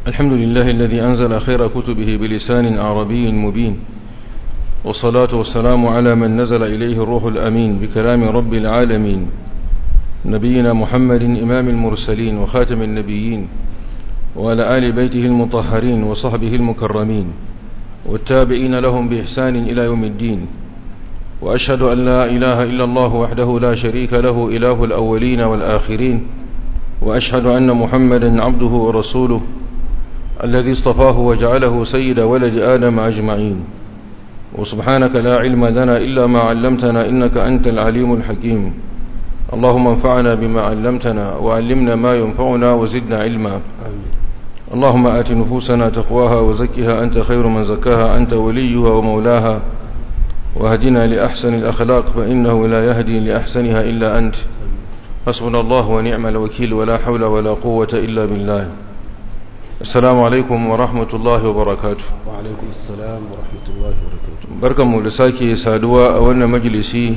الحمد لله الذي أنزل خير كتبه بلسان عربي مبين والصلاة والسلام على من نزل إليه الروح الأمين بكلام رب العالمين نبينا محمد إمام المرسلين وخاتم النبيين وعلى آل بيته المطهرين وصحبه المكرمين والتابعين لهم بإحسان إلى يوم الدين وأشهد أن لا إله إلا الله وحده لا شريك له إله الأولين والآخرين وأشهد أن محمدا عبده ورسوله الذي اصطفاه وجعله سيد ولد آدم أجمعين وسبحانك لا علم لنا إلا ما علمتنا إنك أنت العليم الحكيم اللهم انفعنا بما علمتنا وعلمنا ما ينفعنا وزدنا علما اللهم آت نفوسنا تقواها وزكها أنت خير من زكاها أنت وليها ومولاها وهدنا لأحسن الأخلاق فإنه لا يهدي لأحسنها إلا أنت حسبنا الله ونعم الوكيل ولا حول ولا قوة إلا بالله السلام عليكم ورحمة الله وبركاته وعليكم السلام ورحمة الله وبركاته بركة مولساكي سادوا أولنا مجلسي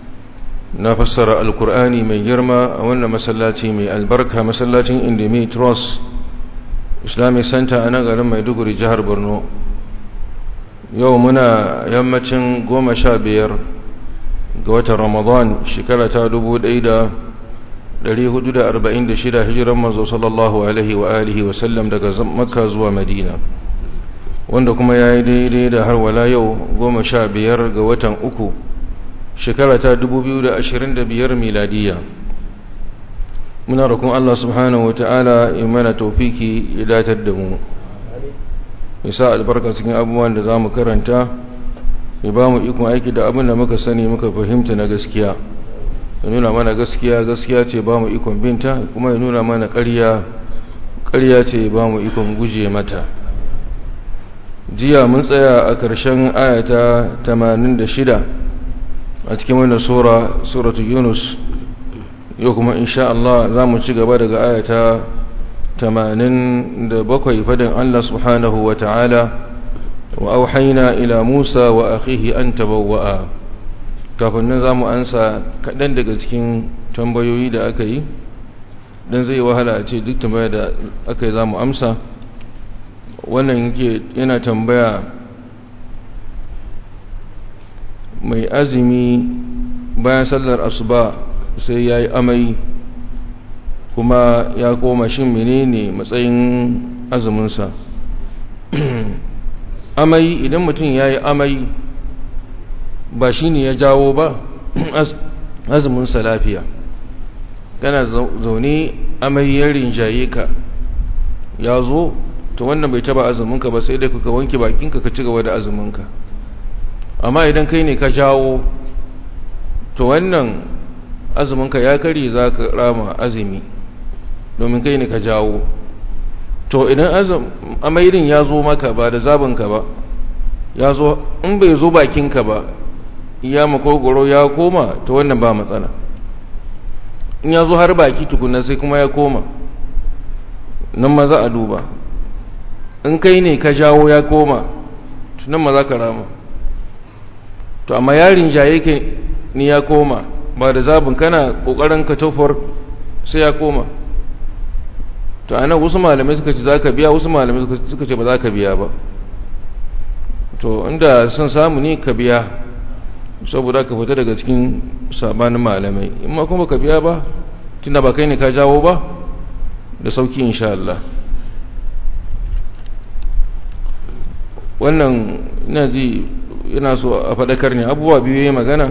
نفسر القرآن من جرما أولنا مسلاتي من البركة مسلاتي اندمي تروس islamic center a nan garin maiduguri jihar borno yau muna yammacin goma sha biyar ga watan ramadan shekara ta dubu ɗaya da ɗari hudu da arba'in da shida hijiran mazo sallallahu alaihi wa alihi wasallam daga makka zuwa madina wanda kuma ya yi daidai da har wala yau goma sha biyar ga watan uku shekara ta dubu biyu da ashirin da biyar miladiyya muna roƙon Allah subhanahu wa ta'ala ya mana taufiki ya datar da mu ya sa albarka cikin abubuwan da za mu karanta ya ba mu ikon aiki da abin da muka sani muka fahimta na gaskiya ya nuna mana gaskiya gaskiya ce ba mu ikon binta kuma ya nuna mana ƙarya ƙarya ce ba mu ikon guje mata jiya mun tsaya a ƙarshen ayata 86 a cikin wannan sura suratu yunus yau kuma insha Allah za mu ci gaba daga ayata 87 fadin Allah subhanahu wa ta'ala wa auhaina ila Musa wa akhihi an tabawwa'a kafin nan za mu ansa kaɗan daga cikin tambayoyi da aka yi don zai wahala a ce duk tambaya da aka yi za mu amsa wannan yake yana tambaya mai azumi bayan sallar asuba sai ya yi amai kuma ya koma shin menene matsayin azuminsa amai idan mutum ya yi amai ba shi ne ya jawo ba azuminsa lafiya kana zaune amai ya rinjaye ka ya zo to wannan bai taba azuminka ba sai dai kuka wanke bakinka ka ci gaba da azuminka amma idan kai ne ka jawo to wannan azuminka ya kare za ka rama azumi domin kai ne ka jawo to idan amairin ya zo maka ba da zabinka ba ya zo in bai zo bakinka ba ya makogoro ya koma to wannan ba matsala in ya zo har baki tukuna sai kuma ya koma nan ma za a duba in kai ne ka jawo ya koma nan ma za ka rama to amma yarin jaye ke ni ya koma ba da zabin kana kokarin ka tofar sai ya koma to ana wasu malamai suka ce zaka biya wasu malamai suka ce ba za ka biya ba to inda son samu ne ka biya saboda ka fita daga cikin sabanin malamai in ma kuma ka biya ba tunda ba kai ne ka jawo ba da sauki insha Allah wannan ina ji ina so a faɗakar ne abubuwa biyu ya magana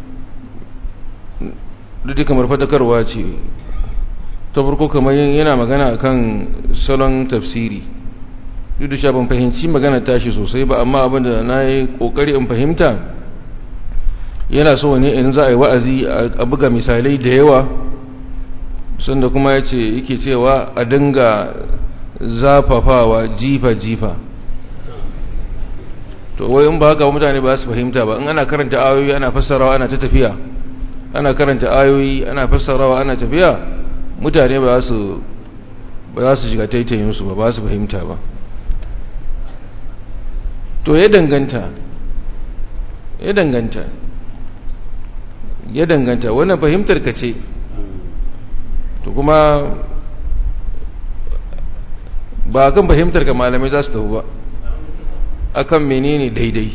duk kamar fadakarwa ce ta farko kamar yana magana akan salon tafsiri duk da ban fahimci magana tashi sosai ba amma abinda na yi kokari in fahimta yana so ne in za a yi wa'azi a buga misalai da yawa sanda kuma ya ce yake cewa a dinga zafafawa jifa-jifa to wai in ba haka mutane ba su fahimta ba in ana karanta ayoyi ana fassarawa ana ta tafiya ana karanta ayoyi ana fassarawa ana tafiya mutane ba su ba za su shiga taitayin su ba ba su fahimta ba to ya danganta ya danganta ya danganta wannan fahimtar ka ce to kuma ba kan fahimtar ka malamai za su tafi ba akan menene daidai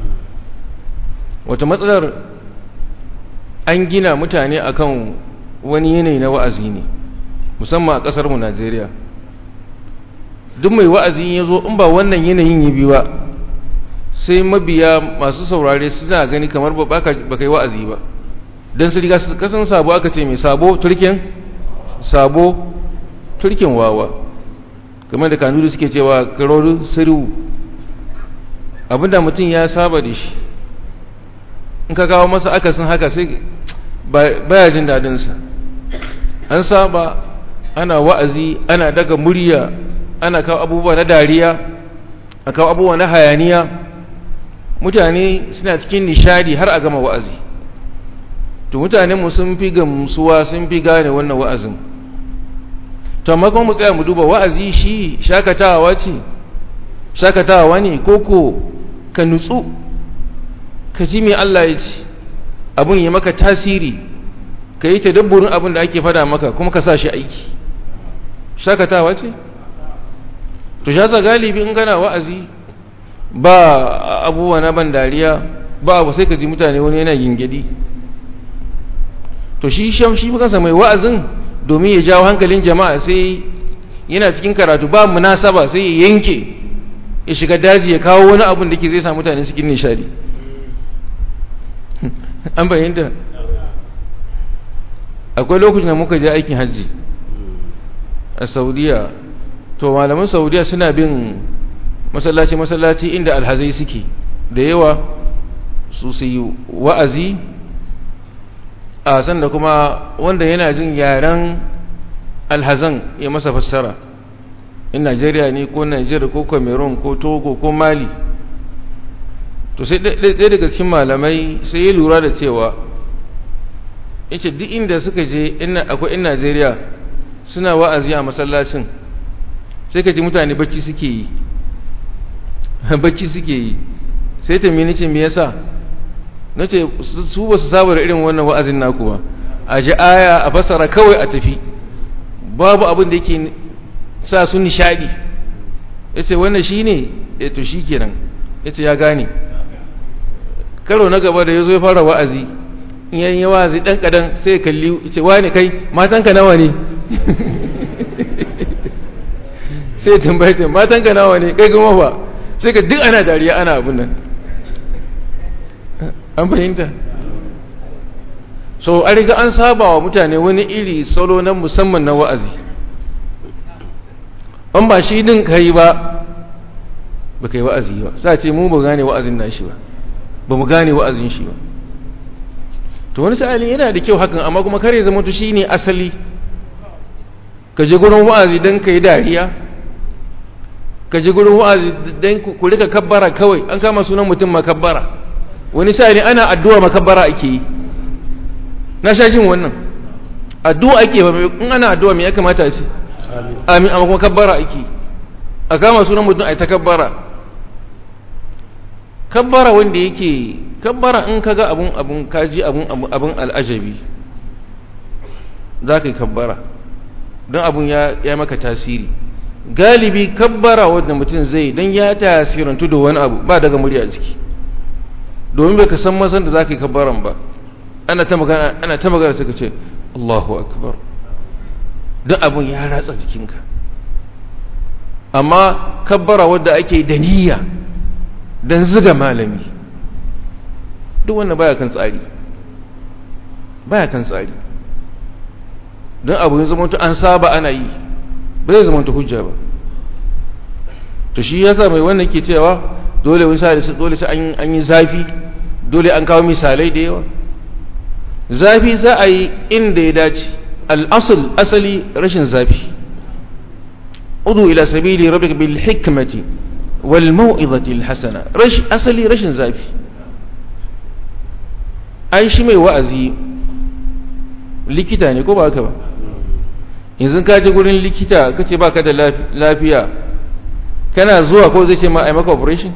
wata matsalar an gina mutane akan wani yanayi na wa'azi ne musamman a ƙasarmu najeriya duk mai wa'azi ya zo in ba wannan yanayin yi biyu ba sai mabiya masu saurare suna gani kamar ba ka yi wa'azi ba don su riga kasan sabo aka ce mai sabo turken sabo turken wawa kamar da kanuri suke cewa karorin siriwu abinda mutum ya saba da shi in ka kawo masa akasin haka sai baya jin dadinsa an saba ana wa'azi ana daga murya ana kawo abubuwa na dariya a kawo abubuwa na hayaniya mutane suna cikin nishadi har a gama wa'azi to mutanenmu sun fi gamsuwa sun fi gane wannan wa'azin to amma kuma mu tsaya mu duba wa'azi shi shakatawa ce shakatawa ne koko ka nutsu ka ji me Allah ya ce abin ya maka tasiri ka yi tadabburin abin da ake fada maka kuma ka sa shi aiki shakatawa ce to shasa galibi in gana wa'azi ba abubuwa na ban dariya ba abu sai ka ji mutane wani yana gingidi to shi sham shi kansa mai wa'azin domin ya jawo hankalin jama'a sai yana cikin karatu ba munasaba sai ya yanke ya shiga daji ya kawo wani abun da ke zai sa mutane cikin nishadi an bayyanta akwai lokacin da muka je aikin hajji a saudiya to malaman saudiya suna bin masallaci-masallaci inda alhazai suke da yawa su su yi wa'azi a sanda kuma wanda yana jin yaren alhazan ya masa fassara in najeriya ne ko najeriya ko cameroon ko togo ko mali to sai ɗaya daga cikin malamai sai ya lura da cewa yace duk inda suka je akwai in najeriya suna wa'azi a masallacin sai ka ji mutane bacci suke yi bacci suke yi sai ta mini ce me yasa na ce su ba su saba da irin wannan wa'azin naku ba a ji aya a fasara kawai a tafi babu abin da yake sa su nishadi ya ce wannan shi ne ya to shi kenan ya ce ya gane karo na gaba da ya zo ya fara wa'azi in yayin ya wa'azi ɗan ƙadan sai ya kalli ya ce wane kai matanka nawa ne sai ya tambaye ta matanka nawa ne kai kuma ba sai ka duk ana dariya ana abin nan an fahimta so a riga an saba wa mutane wani iri salo na musamman na wa'azi an ba shi din kai ba ba kai wa'azi ba sa ce mu ba gane wa'azin nashi ba ba mu gane wa'azin shi ba to wani sa'alin yana da kyau hakan amma kuma kare zama to shine asali ka je gurin wa'azi don ka yi dariya ka je gurin wa'azi don ku rika kabbara kawai an kama sunan mutum makabbara wani sa'alin ana addu'a makabbara ake yi na sha jin wannan addu'a ake ba in ana addu'a me ya kamata ce amin amma kuma kabbara ake a kama sunan mutum a ta kabbara kabbara wanda yake kabbara in kaga abun abun kaji abun abun al'ajabi za ka yi kabbara don abun ya ya maka tasiri galibi kabbara wanda mutum zai don ya tasirantu da wani abu ba daga murya ciki domin bai ka san masan da za ka yi kabbaran ba ana ta magana ana ta magana suka ce Allahu akbar don abun ya ratsa jikinka amma kabbara wadda ake da niyya don ziga malami duk wannan baya kan tsari baya kan tsari don abu ya zama an saba ana yi ba zai zama hujja ba to shi yasa mai wannan ke cewa dole wani sa dole sai an yi zafi dole an kawo misalai da yawa zafi za a yi inda ya dace al'asul asali rashin zafi udu ila sabili rabbika bil hikmati wal mau'izati al hasana rash asali rashin zafi ai shi mai wa'azi likita ne ko ba haka ba yanzu ka je gurin likita kace baka da lafiya kana zuwa ko zai ce ma ai maka operation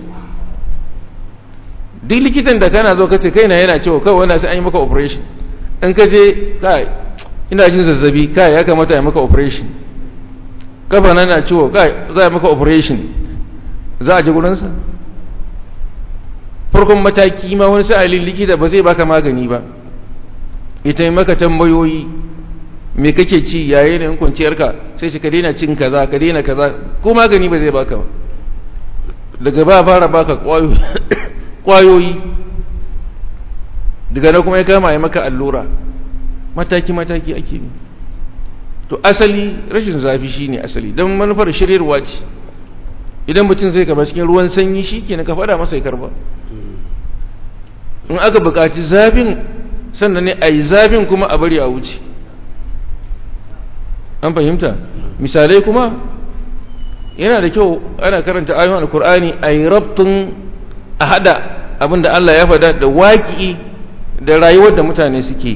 duk likitan da kana zo kace kai na yana cewa kawai wannan sai an yi maka operation in ka je kai ina jin zazzabi kai ya kamata a maka operation kafa na na ciwo za a maka operation za a ji gurinsa farkon mataki ma wani sa'alin likita ba zai baka magani ba ita yi maka tambayoyi me kake ci yayin da kwanciyarka sai shi ka daina cin kaza ka daina kaza ko magani ba zai baka ba daga ba fara baka kwayoyi daga na kuma ya kama ya maka allura mataki-mataki ake ne to asali rashin zafi shine asali don manufar shiryarwa ce idan mutum zai gaba cikin ruwan sanyi shi ke na ka fada masa ya karba in aka buƙaci zafin sannan ne a yi zafin kuma a bari a wuce an fahimta misalai kuma yana da kyau ana karanta ayoyin alkur'ani a yi rabtun a hada abinda Allah ya fada da waƙi da rayuwar da mutane suke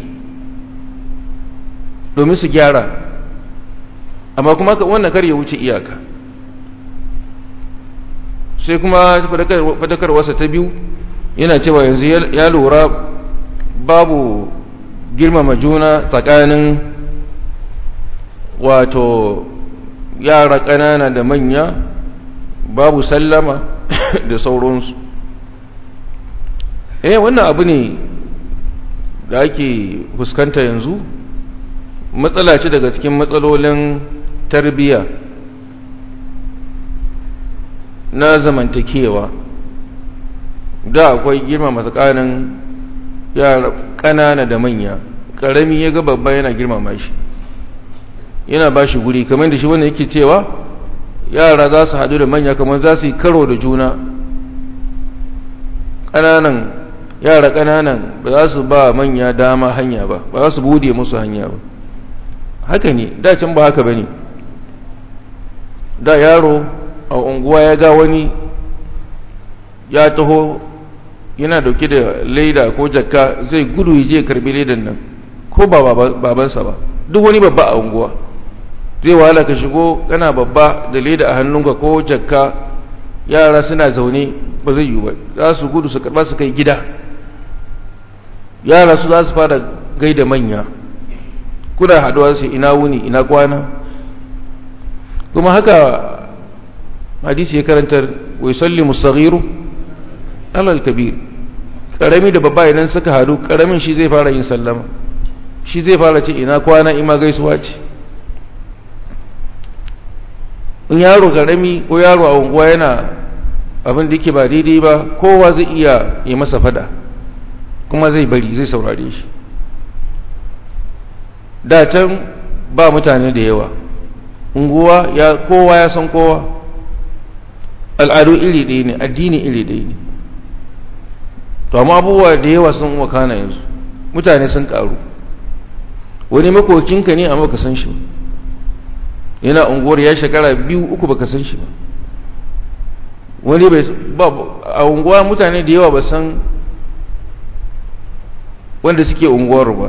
domin su gyara amma kuma wannan kar ya wuce iyaka sai kuma fadakarwarsa ta biyu yana cewa yanzu ya lura babu girmama juna tsakanin wato yara ƙanana da manya babu sallama da sauransu eh wannan abu ne da ake fuskanta yanzu matsala ce daga cikin matsalolin tarbiyya na zamantakewa da akwai girmama tsakanin yara ƙanana da manya ƙarami ya ga babba yana girmama shi yana ba shi guri kamar da shi wanda yake cewa yara za su haɗu da manya kamar za su yi karo da juna ƙananan yara ƙananan ba za su ba manya dama hanya ba ba za su bude musu hanya ba haka ne da can ba haka ba ne da yaro a unguwa ya ga wani ya taho yana dauke da leda ko jakka zai gudu ya je karbi ledan nan ko ba babansa ba duk wani babba a unguwa zai wahala ka shigo kana babba da leda a hannunka ko jakka yara suna zaune ba zai yi ba za su gudu su karba su kai gida yara su za su fara gaida manya kuna haduwa su ina wuni ina kwana kuma haka hadisi ya karantar wai sallimu saghiru alal kabir karami da babba idan suka hadu karamin shi zai fara yin sallama shi zai fara ce ina kwana ima gaisuwa ce in yaro karami ko yaro a unguwa yana abin da yake ba daidai ba kowa zai iya yi masa fada kuma zai bari zai saurare shi da can ba mutane da yawa unguwa ya kowa ya san kowa al'adu iri ɗaya ne addini iri ɗaya ne to amma abubuwa da yawa sun wakana yanzu mutane sun karu wani makokinka ne amma ka san shi yana unguwar ya shekara biyu uku baka san shi ba wani bai a unguwa mutane da yawa ba san wanda suke unguwar ba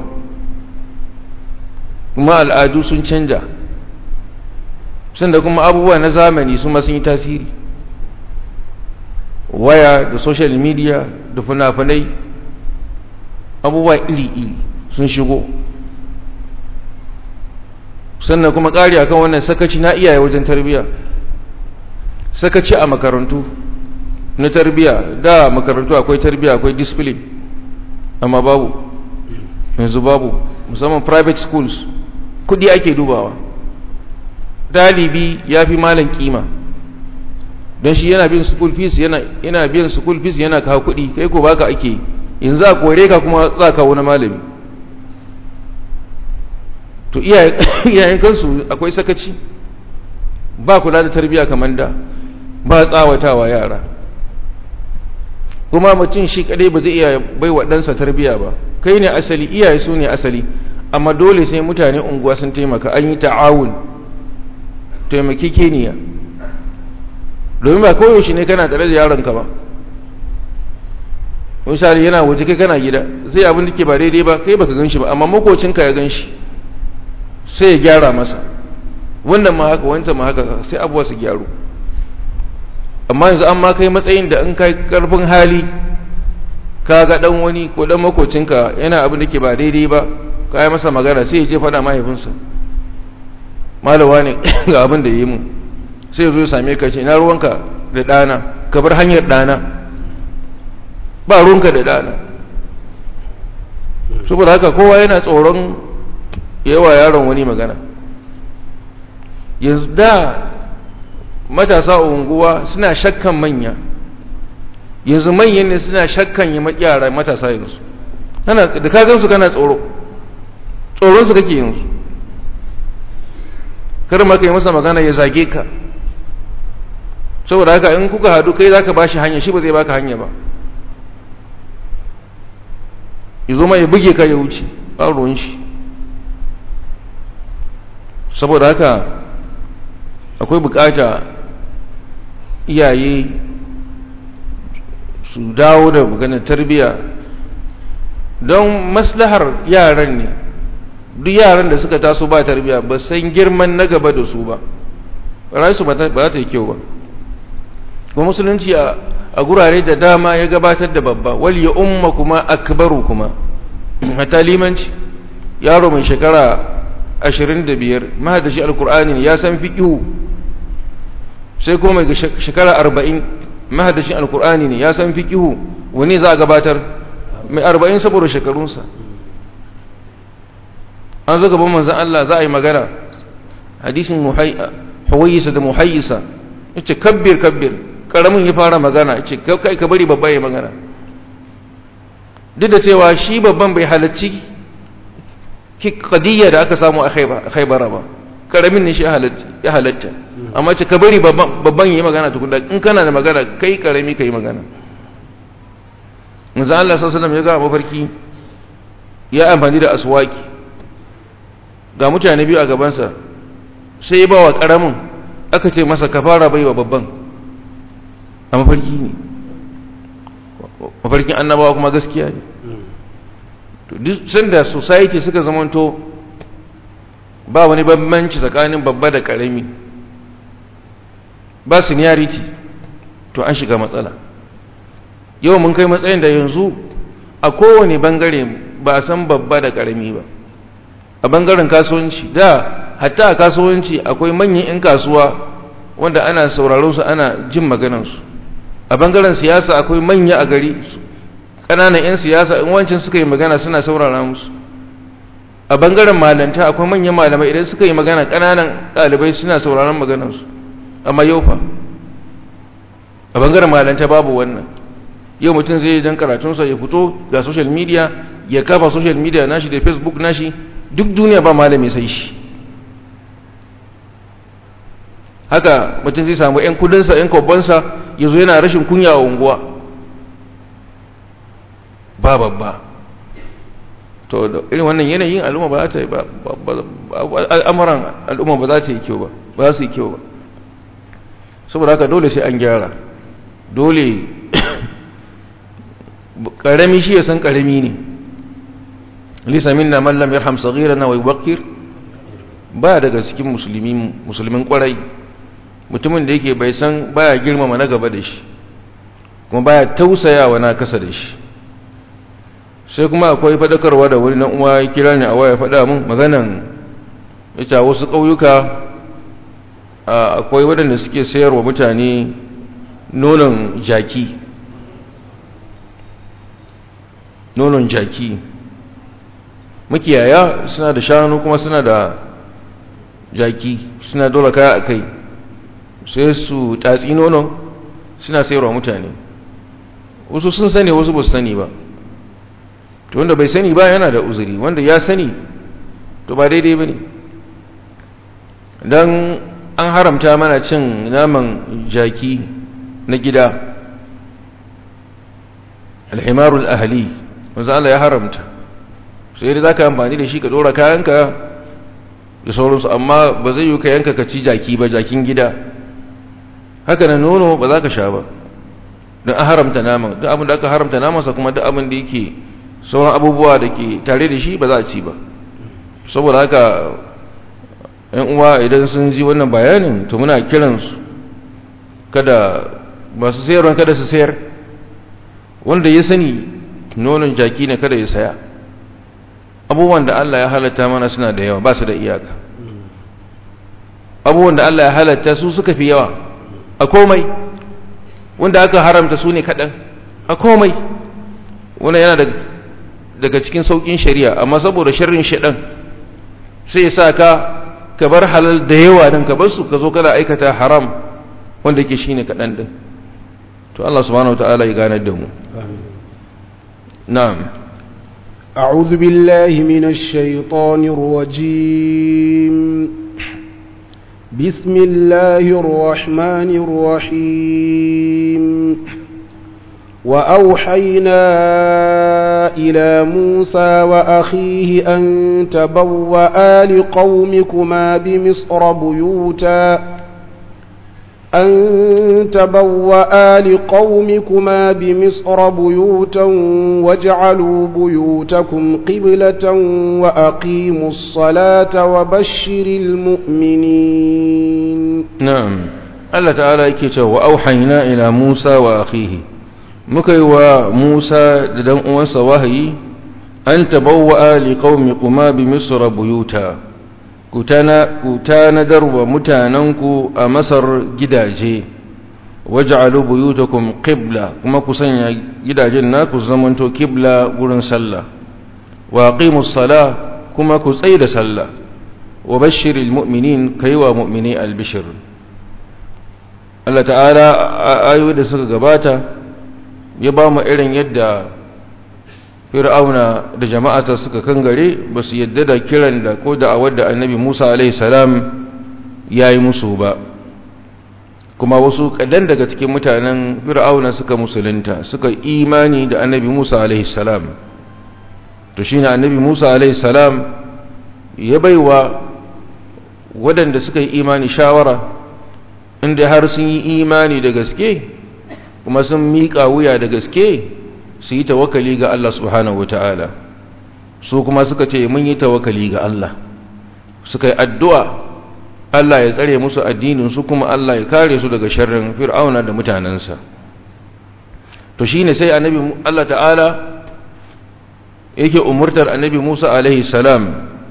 kuma al'adu sun canja sanda kuma abubuwa na zamani su sun yi tasiri waya da social media da fina-finai abubuwa iri-iri sun shigo sannan kuma ƙari akan wannan sakaci na iyaye wajen tarbiyya sakaci a makarantu na tarbiyya da makarantu akwai tarbiyya akwai discipline amma babu yanzu babu musamman private schools kudi ake dubawa dalibi ya fi malan kima don shi yana biyan school fees yana yana biyan school fees yana kawo kudi kai ko baka ake yanzu a kore ka kuma za ka wani malami to iyayen kansu akwai sakaci ba kula da tarbiyya kamar da ba tsawatawa yara kuma mutum shi kadai ba zai iya bai wa ɗansa tarbiyya ba kai ne asali iyaye su ne asali amma dole sai mutane unguwa sun taimaka an yi ta'awun taimaki keniya domin ba koyaushe ne kana tare da yaronka ba misali yana waje kai kana gida zai abin da ke ba daidai ba kai baka gan shi ba amma makocinka ya gan shi sai ya gyara masa wannan ma haka wancan ma haka sai abuwa su gyaru amma yanzu an ma kai matsayin da in kai karfin hali ka ga dan wani ko dan makocinka yana abin da ke ba daidai ba ka yi masa magana sai ya je faɗa mahaifinsa malawa ne ga abin da yi mu sai zo ya same ka ce na ruwanka da ɗana ka bar hanyar ɗana ba ruwanka da ɗana saboda haka kowa yana tsoron yawa yaron wani magana yanzu da matasa a unguwa suna shakkan manya yanzu manyan ne suna shakkan yi yara matasa yanzu da ka gansu kana tsoro tsoronsu kake yanzu kar ma ka yi masa magana ya zage ka saboda haka in kuka hadu kai za ka ba shi hanya shi ba zai baka hanya ba ya zo ma ya buge ka ya wuce ba ruwan shi saboda haka akwai bukata iyaye su dawo da maganar tarbiyya don maslahar yaran ne duk yaran da suka taso ba tarbiyya ba san girman na gaba da su ba rayuwarsu ba za ta yi kyau ba kuma musulunci a gurare da dama ya gabatar da babba wal ya umma kuma akbaru kuma a limanci yaro mai shekara ashirin da biyar mahadashi alkur'ani ya san fiƙihu sai kuma mai shekara arba'in mahadashin alkur'ani ne ya san fiƙihu wani za a gabatar mai arba'in saboda shekarunsa an zo gaban manzan Allah za a yi magana hadisin huwayisa da muhayyisa ya ce kabbir kabbir ƙaramin ya fara magana ya ce kai ka bari babba ya magana duk da cewa shi babban bai halarci kadiyya da aka samu a khaibara ba karamin ne shi ya halatta amma ce ka bari babban yi magana tukunda in kana da magana kai karami ka yi magana manzo Allah sallallahu ya ga mafarki ya amfani da aswaki ga mutane biyu a gabansa sai ya bawa karamin aka ce masa ka fara baiwa babban a mafarki ne mafarkin annabawa kuma gaskiya ne to duk sanda society suka zamanto ba wani bambanci tsakanin babba da karami ba seniority to an shiga matsala yau mun kai matsayin da yanzu a kowane bangare ba a san babba da karami ba a bangaren kasuwanci da hatta a kasuwanci akwai manyan 'yan kasuwa wanda ana sauraron su ana jin maganansu a bangaren siyasa akwai manya a gari ƙananan 'yan siyasa in wancan suka yi magana suna saurara musu a bangaren malanta akwai manyan malamai idan suka yi magana ƙananan ɗalibai suna sauraron maganarsu amma yau fa a bangaren malanta babu wannan yau mutum zai yi don karatunsa ya fito ga social media ya kafa social media nashi da facebook nashi duk duniya ba malami sai shi haka mutum zai samu 'yan kudinsa 'yan kwabbansa ya zo yana rashin kunya a unguwa ba babba to da irin wannan yanayin al'umma ba za ta yi ba al'amuran al'umma ba za ta yi kyau ba ba za su yi kyau ba saboda haka dole sai an gyara dole karami shi ya san karami ne lisa minna man lam yarham saghirana wa yuwaqqir ba daga cikin musulmin musulmin kwarai mutumin da yake bai san baya girmama na gaba da shi kuma baya tausayawa na kasa da shi sai kuma akwai fadakarwa da wani na uwa ya kira ni a waya faɗa mun maganan ita wasu ƙauyuka akwai waɗanda suke sayarwa mutane nonon jaki nonon jaki makiyaya suna da shanu kuma suna da jaki suna dole kaya a kai sai su tatsi nonon suna sayarwa mutane wasu sun sani wasu ba su sani ba to wanda bai sani ba yana da uzuri wanda ya sani to ba daidai ba ne don an haramta mana cin naman jaki na gida alhimarul ahali wanzu Allah ya haramta sai dai za ka amfani da shi ka dora kayanka da sauransu amma ba zai yi ka yanka ka ci jaki ba jakin gida haka na nono ba za ka sha ba don an haramta naman duk abin da aka haramta namansa kuma duk abin da yake sauran abubuwa da ke tare da shi ba za a ci ba saboda haka yan uwa idan sun ji wannan bayanin to muna kiransu kada masu sayarwa kada su sayar wanda ya sani nonon jaki ne kada ya saya abubuwan da Allah ya halatta mana suna da yawa ba su da iyaka abubuwan da Allah ya halatta su suka fi yawa a komai wanda aka haramta su ne kaɗan a komai wanda yana daga cikin sauƙin shari'a amma saboda sharrin shaɗan sai ya sa ka ka bar halal da yawa don ka bar su ka zo kana aikata haram wanda ke shine kaɗan ɗin to Allah subhanahu wa ta'ala ya ganar da mu na'am أعوذ بالله من الشيطان الرجيم بسم الله الرحمن الرحيم وأوحينا إلى موسى وأخيه أن تبوأ لقومكما بمصر بيوتا أن تبوأ لقومكما بمصر بيوتا واجعلوا بيوتكم قبلة وأقيموا الصلاة وبشر المؤمنين نعم الله تعالى يكتب وأوحينا إلى موسى وأخيه مكي وموسى ددن أنس وهي أن تبوأ لقومكما بمصر بيوتا ku tanadar wa mutanenku a masar gidaje waj'alu buyutakum qibla kuma ku sanya gidajen naku zamanto qibla gurin sallah wa aqimus sala kuma ku tsaida sallah wa bashiril mu'minin kaiwa mu'mini albishir Allah ta'ala ayoyi da suka gabata ya ba mu irin yadda fir'auna da jama'ata suka kangare ba su yadda da kiran da ko da awar da annabi musa salam ya yi musu ba kuma wasu kadan daga cikin mutanen fir'auna suka musulunta suka imani da annabi musa salam to shi ne annabi musa salam ya baiwa waɗanda suka yi imani shawara inda har sun yi imani da gaske kuma sun miƙa wuya da gaske su yi tawakali ga Allah subhanahu wata'ala su kuma suka ce mun yi tawakali ga Allah suka yi addu'a Allah ya tsare musu addinin su kuma Allah ya kare su daga sharrin fir'auna da mutanensa to shine sai annabi Allah ta'ala yake umurtar annabi Musa alaihi salam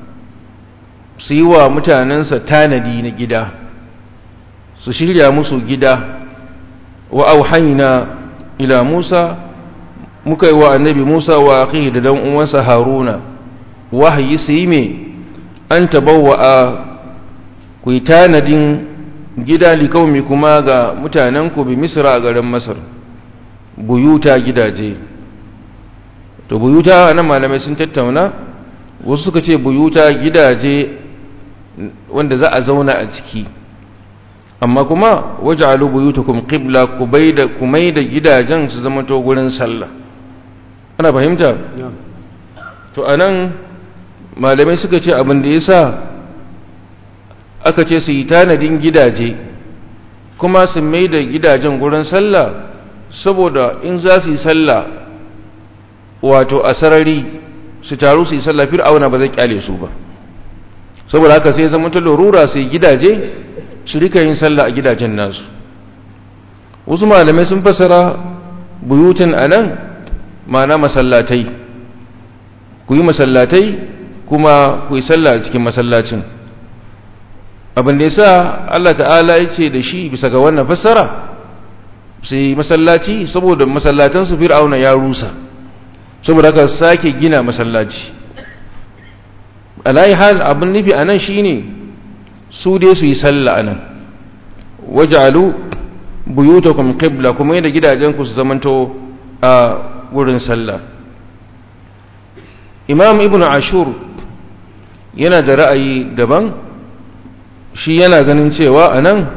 su yi wa mutanensa tanadi na gida su shirya musu gida wa auhayna ila Musa muka yi wa annabi Musa wa akhihi da dan uwansa Haruna wahayi su yi me an tabawwa a ku yi tanadin gida likaumi kuma ga mutanenku bi Misra a garin Masar buyuta gidaje to buyuta nan malamai sun tattauna wasu suka ce buyuta gidaje wanda za a zauna a ciki amma kuma waj'alu buyutakum qibla ku baida ku maida gidajen su zama to gurin sallah ana fahimta to anan malamai suka ce abin da yasa aka ce su yi tanadin gidaje kuma su maida gidajen gurin sallah saboda in za su yi sallah wato a sarari su taru su yi sallah fir'auna ba zai kyale su ba saboda haka sai zama ta lurura su yi gidaje su rika yin sallah a gidajen nasu wasu malamai sun fasara buyutun a nan ma'ana masallatai ku yi masallatai kuma ku yi sallah a cikin masallacin abin da ya sa Allah ta'ala ya ce da shi bisa ga wannan fassara su yi masallaci saboda masallatansu fir'auna ya rusa saboda haka sake gina masallaci alayi hal abin nufi a nan shine su dai su yi sallah a nan wajalu buyutakum qibla kuma yadda gidajenku su zamanto a wurin sallah imam ibn ashur yana da ra'ayi daban shi yana ganin cewa a nan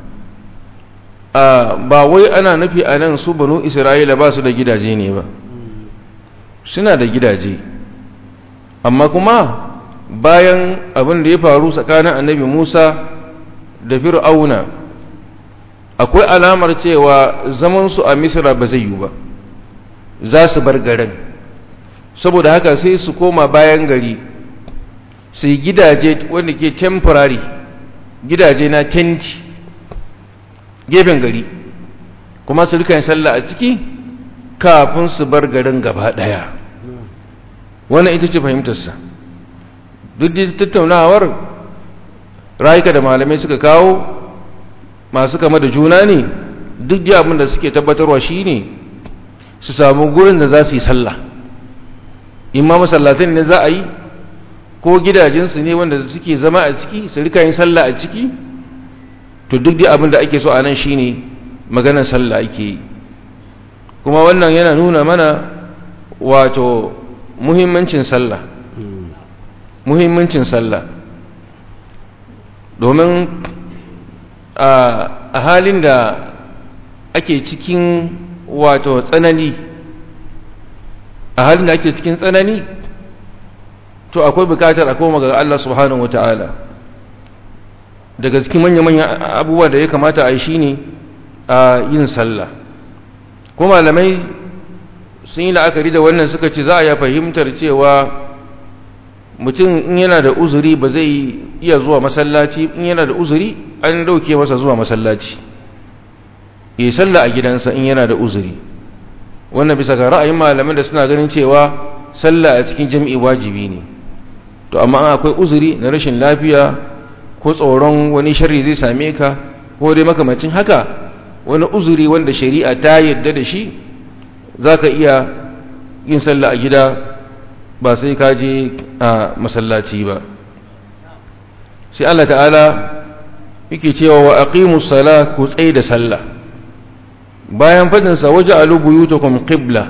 ba wai ana nufi a nan su banu isra'ila ba su da gidaje ne ba suna da gidaje amma kuma bayan abin da ya faru tsakanin annabi musa da fir'auna akwai alamar cewa zamansu a misra ba zai yi ba za su bar garin saboda haka sai su koma bayan gari su yi gidaje wanda ke temporary gidaje na tenti gefen gari kuma su rika sallah a ciki kafin su bar garin gaba daya wannan ita ce fahimtarsa duk da tattaunawar rayuka da malamai suka kawo masu kama da juna ne duk da abin da suke tabbatarwa shine su samu gurin da za su yi sallah imma masallatai ne za a yi ko gidajensu ne wanda suke zama a ciki su rika yin sallah a ciki to duk da abin da ake so a nan shine maganar sallah ake yi kuma wannan yana nuna mana wato muhimmancin sallah muhimmancin sallah domin a halin da ake cikin wato tsanani a halin da ake cikin tsanani to akwai bukatar a koma ga Allah subhanahu wa ta'ala daga cikin manya-manya abubuwa da ya kamata a yi shi ne a yin sallah kuma malamai sun yi la'akari da wannan suka ce za a ya fahimtar cewa mutum in yana da uzuri ba zai iya zuwa masallaci in yana da uzuri an dauke masa zuwa masallaci yi sallah a gidansa in yana da uzuri wannan bisa ga ra'ayin malamin da suna ganin cewa sallah a cikin jami'i wajibi ne to amma akwai uzuri na rashin lafiya ko tsoron wani sharri zai same ka ko dai makamacin haka wani uzuri wanda shari'a ta yadda da shi za ka iya yin sallah a gida ba sai ka je a masallaci ba sai Allah ta'ala yake cewa wa aqimus sala ku tsaye da sallah bayan fadin sa waja'alu buyutakum qibla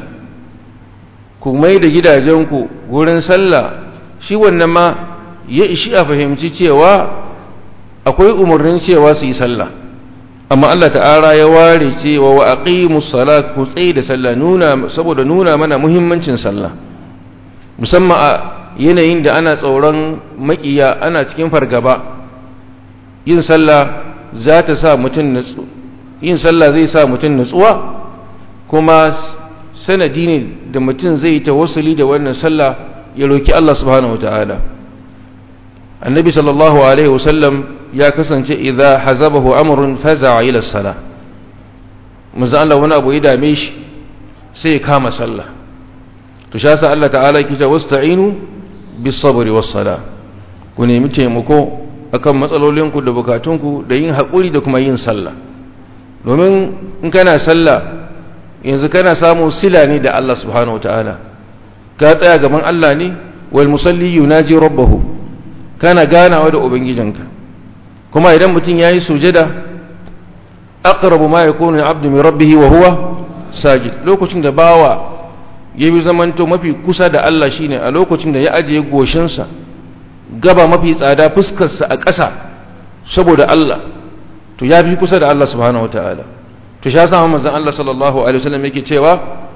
ku mai da gidajenku gurin sallah shi wannan ma ya ishi a fahimci cewa akwai umarnin cewa su yi sallah amma Allah ta'ala ya ware cewa wa aqimus sala ku tsaye da sallah nuna saboda nuna mana muhimmancin sallah musamman a yanayin da ana tsoron makiya ana cikin fargaba yin sallah za ta sa mutum nutsu yin sallah zai sa mutum nutsuwa kuma sanadi ne da mutum zai ta wasuli da wannan sallah ya roki Allah subhanahu wataala annabi sallallahu alaihi wasallam ya kasance idza hazabahu amrun faza'a ila salah manzo Allah wani abu ya dame shi sai ya kama sallah to sha sa Allah ta'ala yake cewa wasta'inu bis sabri was sala ku nemi taimako akan matsalolinku da bukatunku da yin haƙuri da kuma yin sallah domin in kana sallah yanzu kana samu sila ne da Allah subhanahu wataala ka tsaya gaban Allah ne wal musalli yunaji rabbahu kana ganawa da ubangijinka kuma idan mutum yayi sujada aqrabu ma yakunu abdu min rabbih wa huwa sajid lokacin da bawa ya bi zamanto mafi kusa da Allah shine a lokacin da ya ajiye goshinsa gaba mafi tsada fuskarsa a ƙasa saboda Allah to ya fi kusa da Allah subhanahu wataala to sha sa manzon Allah sallallahu alaihi wasallam yake cewa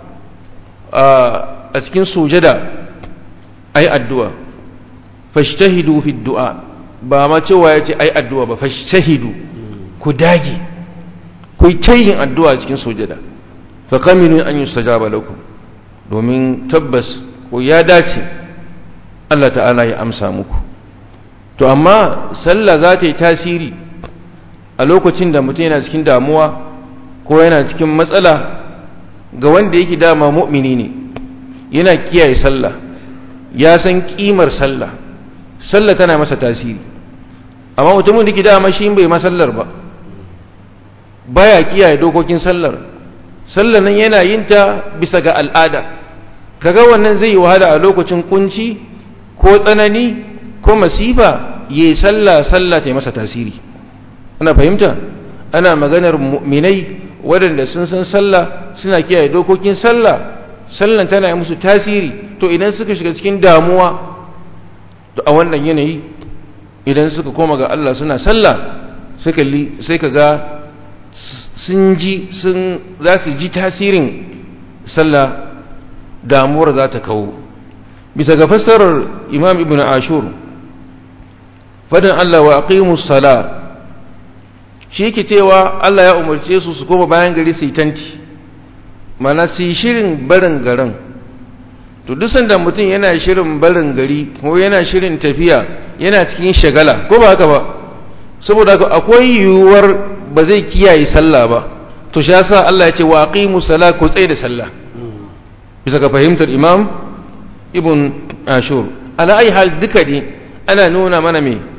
a cikin sujada ai addu'a fashtahidu fi du'a ba ma cewa yace ai addu'a ba fashtahidu ku dage ku yi tayin addu'a cikin sujada fa kamilu an yustajaba lakum domin tabbas ko ya dace Allah ta'ala ya amsa muku to amma sallah za ta yi tasiri a lokacin da mutum yana cikin damuwa ko yana cikin matsala ga wanda yake dama mu'mini ne yana kiyaye sallah ya san kimar sallah sallah tana masa tasiri amma mutumin da ke dama shi bai masallar ba baya kiyaye dokokin sallar sallar nan yana yin ta bisa ga al'ada kaga wannan zai yi wahala a lokacin kunci ko tsanani ko masifa yi sallah sallah ta yi masa tasiri ana fahimta ana maganar mu'minai waɗanda sun san sallah suna kiyaye dokokin sallah sallan tana yi musu tasiri to idan suka shiga cikin damuwa to a wannan yanayi idan suka koma ga Allah suna sallah sai ka ga sun ji sun za su ji tasirin sallah damuwar za ta kawo bisa ga fassarar imam ibn ashur fadin Allah wa aqimus sala shi yake cewa Allah ya umarce su su koma bayan gari su yi tanti mana su yi shirin barin garin to duk sanda mutum yana shirin barin gari ko yana shirin tafiya yana cikin shagala ko ba haka ba saboda akwai yiwuwar ba zai kiyaye sallah ba to shi yasa Allah ya ce wa aqimus sala ku tsaye da sallah bisa ga fahimtar imam ibn ashur ala ai hal duka ne ana nuna mana me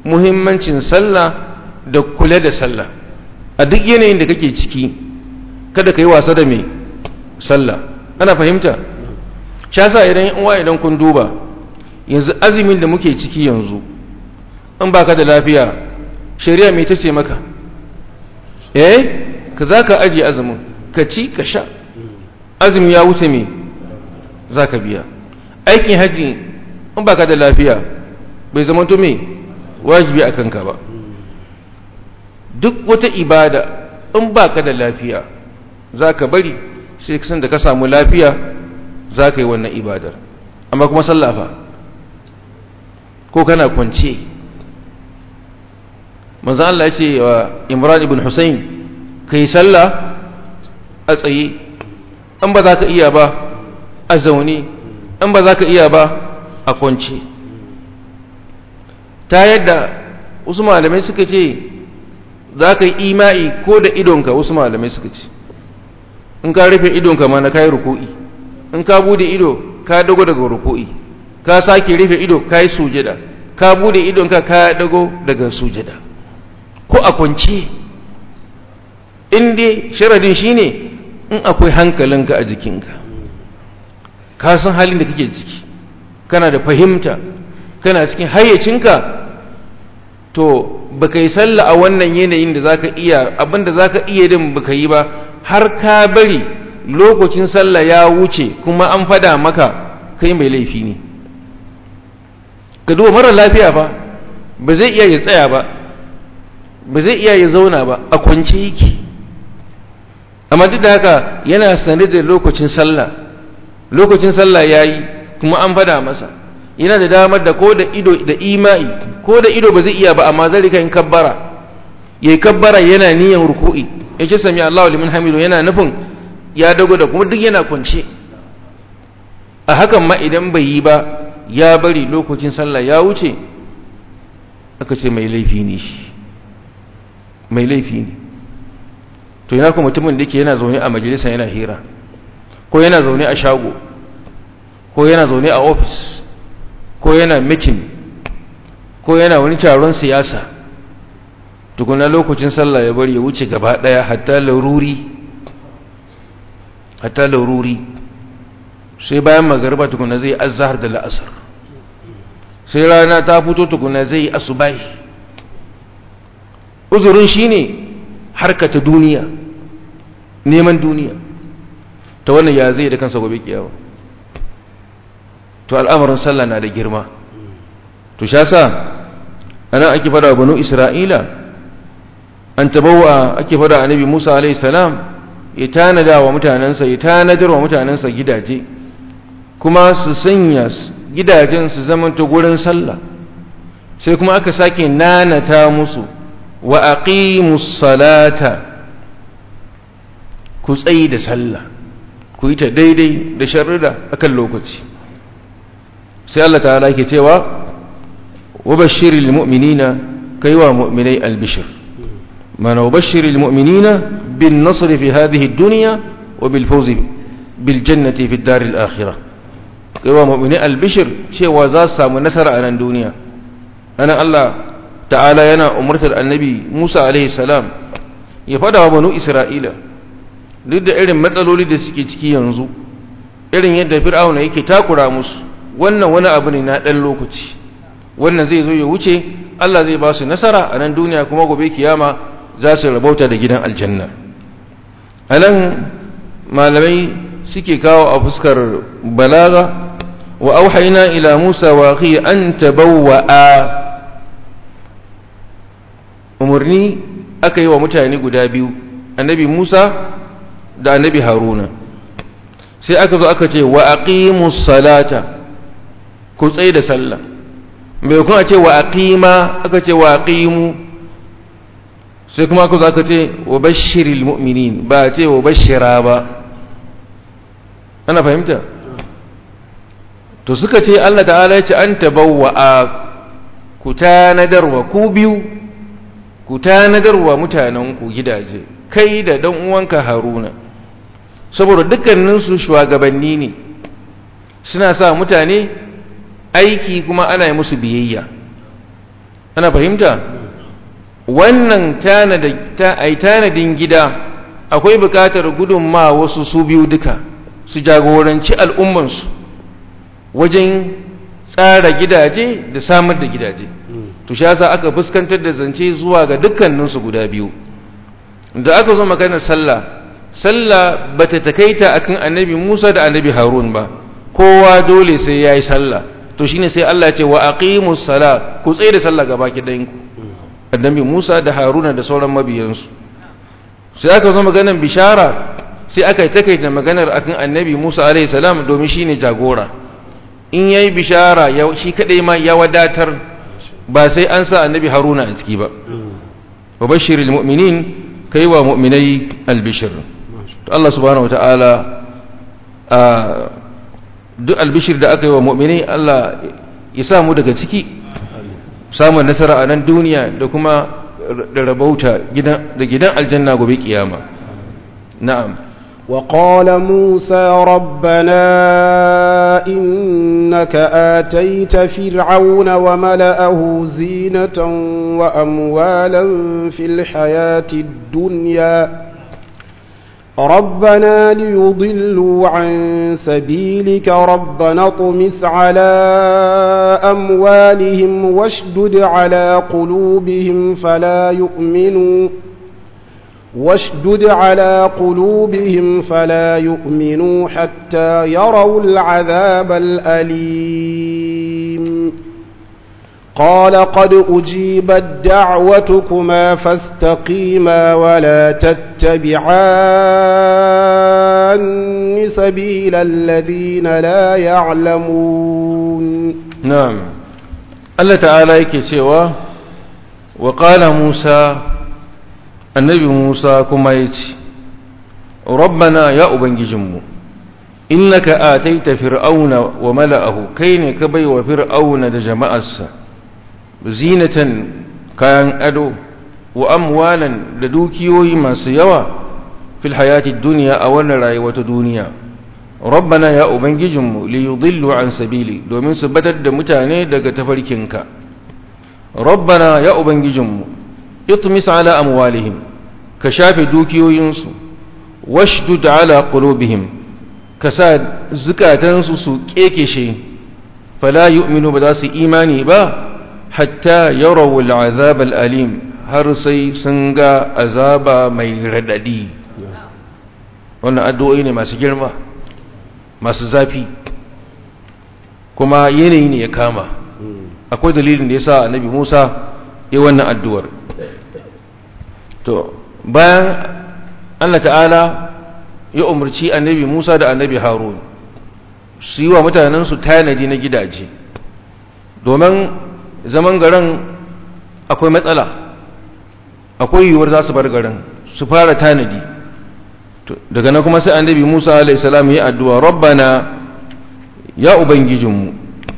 muhimmancin sallah da kula da sallah a duk yanayin da kake ciki kada ka yi wasa da mai sallah ana fahimta shasa idan uwa idan kun duba yanzu azumin da muke ciki yanzu in baka da lafiya shari'a mai ta ce maka eh ka za ka ajiye azumin ka ci ka sha azumi ya wuce me za ka biya aikin hajji in baka da lafiya bai zama to me wajibi a kanka ba duk wata ibada in baka da lafiya za ka bari sai kasan da ka samu lafiya za ka yi wannan ibadar amma kuma sallafa ko kana kwance manzan Allah ya ce wa imran ibn Hussein ka yi sallah a tsaye an ba za ka iya ba a zaune an ba za ka iya ba a kwance ta yadda wasu malamai suka ce za ka yi ima'i ko da idonka wasu malamai suka ce in ka rufe idonka ma na kayi ruku'i in ka bude ido ka dago daga ruku'i ka sake rufe ido ka yi sujada ka bude idonka ka dago daga sujada ko a kwance in dai sharadin shine in akwai hankalinka a jikinka ka san halin da kake ciki kana da fahimta kana cikin hayyacinka to baka yi sallah a wannan yanayin da zaka iya abinda zaka iya din baka yi ba har ka bari lokacin sallah ya wuce kuma an fada maka kai mai laifi ne ka duba mara lafiya ba ba zai iya ya tsaya ba ba zai iya ya zauna ba a kwance yake amma duk da haka yana sanar da lokacin sallah lokacin sallah ya yi kuma an fada masa yana da damar da ko da ido da ima'i ko da ido ba zai iya ba amma zai rika yin kabbara ya yi kabbara yana niyan ruku'i ya ce sami Allahu liman hamidu yana nufin ya dago da kuma duk yana kwance a hakan ma idan bai yi ba ya bari lokacin sallah ya wuce aka ce mai laifi ne shi mai laifi ne to yana kuma mutumin da yake yana zaune a majalisa yana hira ko yana zaune a shago ko yana zaune a ofis ko yana mitin ko yana wani taron siyasa tukuna lokacin sallah ya bari ya wuce gaba daya hatta laruri hatta laruri sai bayan magariba tukuna zai azhar da la'asar sai rana ta fito tukuna zai asubai uzurin shine harkata duniya neman duniya ta wannan ya zai da kansa gobe kiyawa to al'amarin sallah na da girma to sha sa anan ake fada wa banu isra'ila an tabawa ake fada annabi musa alaihi salam ya tanada wa mutanensa ya tanadar wa mutanensa gidaje kuma su sanya gidajen su zamanta gurin sallah sai kuma aka sake nanata musu wa aqimus salata ku tsayi da sallah ku yi ta daidai da sharrida akan lokaci sai Allah ta'ala ke cewa wa bashiril mu'minina kai wa mu'minai albishir mana wa bashiril mu'minina bin nasr fi hadhihi ad-dunya wa bil fawz bil jannati fi ad-dar al-akhirah kai wa mu'minai albishir cewa za su samu nasara a nan duniya anan Allah ta'ala yana umurtar annabi Musa alaihi salam ya fada wa banu Isra'ila duk da irin matsaloli da suke ciki yanzu irin yadda fir'auna yake takura musu wannan wani abu ne na ɗan lokaci wannan zai zo ya wuce Allah zai ba su nasara a nan duniya kuma gobe kiyama za su rabauta da gidan aljanna a nan malamai suke kawo a fuskar balaga wa auhaina ila musa wa akhi an tabawwa'a umarni aka yi wa mutane guda biyu annabi musa da annabi haruna sai aka zo aka ce wa aqimus salata ku tsaye da sallah bai kuma ce wa aqima aka ce wa aqimu sai kuma aka zo aka ce wa bashiril mu'minin ba ce wa bashira ba ana fahimta to suka ce Allah ta'ala ya ce an tabawwa ku tanadarwa ku biyu ku tanadarwa mutanen ku gidaje kai da dan uwanka haruna saboda dukkaninsu shugabanni ne suna sa mutane aiki kuma ana yi musu biyayya ana fahimta wannan tanadin gida akwai bukatar gudunma wasu su biyu duka su jagoranci al'ummansu wajen tsara gidaje da samar da gidaje to sha sa aka fuskantar da zance zuwa ga dukkaninsu guda biyu da aka zo maganar sallah sallah bata takaita akan annabi Musa da annabi Harun ba kowa dole sai yayi sallah to shine sai Allah ya ce wa aqimus sala ku tsaye da sallah gaba ki ku annabi Musa da Haruna da sauran mabiyansu sai aka zo maganar bishara sai aka yi takaita maganar akan annabi Musa alaihi salam domin shine jagora in yayi bishara shi kadai ma ya wadatar ba sai an sa annabi Haruna a ciki ba wa bashiril mu'minin kai wa mu'minai albishir to Allah subhanahu wataala a duk albishir da aka yi wa mu'minai Allah ya samu daga ciki samun nasara a nan duniya da kuma da rabauta da gidan aljanna gobe kiyama na'am وقال موسى ربنا إنك آتيت فرعون وملأه زينة وأموالا في الحياة الدنيا ربنا ليضلوا عن سبيلك ربنا اطمس على أموالهم واشدد على قلوبهم فلا يؤمنوا واشدد على قلوبهم فلا يؤمنوا حتى يروا العذاب الأليم قال قد أجيبت دعوتكما فاستقيما ولا تتبعان سبيل الذين لا يعلمون نعم الله تعالى يكتوى وقال موسى النبي موسى كما يتي ربنا يا أبنججمو إنك آتيت فرعون وملأه كين كبي وفرعون دجمأسا زينة كان أدو وأموالا لدوكيوي ما سيوا في الحياة الدنيا أولا رأيوة دنيا ربنا يا أبنججم ليضلوا عن سبيلي دومين سبتت متاني دك تفركنك ربنا يا أبنججم اطمس على أموالهم كشاف دوكيو ينسو واشدد على قلوبهم كساد زكاة سو كيكشي فلا يؤمنوا بداس إيماني با حتى يروا العذاب الأليم har sai sun ga azaba mai radadi wannan addu'o'i ne masu girma masu zafi kuma yanayi ne ya kama akwai dalilin da ya sa annabi musa ya wannan addu'ar to bayan allah ta'ala ya umarci annabi musa da annabi harun su yi wa mutanensu tanadi na gidaje domin zaman garin akwai matsala akwai yiwuwar za su bar garin su fara tanadi daga nan kuma sai annabi Musa alayhi salam ya addu'a rabbana ya ubangijinmu